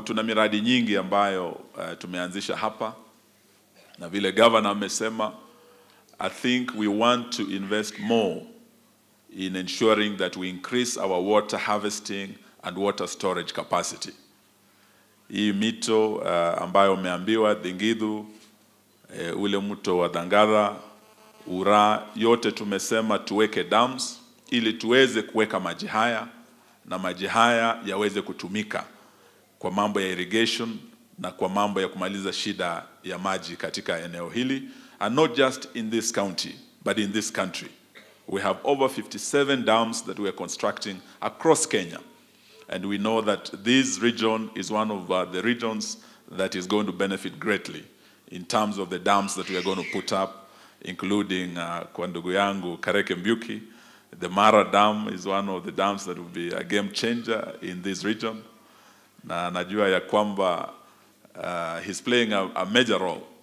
tuna miradi nyingi ambayo uh, tumeanzisha hapa na vile governor amesema, I think we want to invest more in ensuring that we increase our water harvesting and water storage capacity. Hii mito uh, ambayo umeambiwa Dhingidhu, uh, ule mto wa Dhangara, Ura, yote tumesema tuweke dams ili tuweze kuweka maji haya na maji haya yaweze kutumika kwa mambo ya irrigation na kwa mambo ya kumaliza shida ya maji katika eneo hili and not just in this county but in this country. We have over 57 dams that we are constructing across Kenya. And we know that this region is one of uh, the regions that is going to benefit greatly in terms of the dams that we are going to put up, including uh, kwa ndugu yangu Kareke Mbyuki. The Mara Dam is one of the dams that will be a game changer in this region. Na najua ya kwamba uh, he's playing a, a major role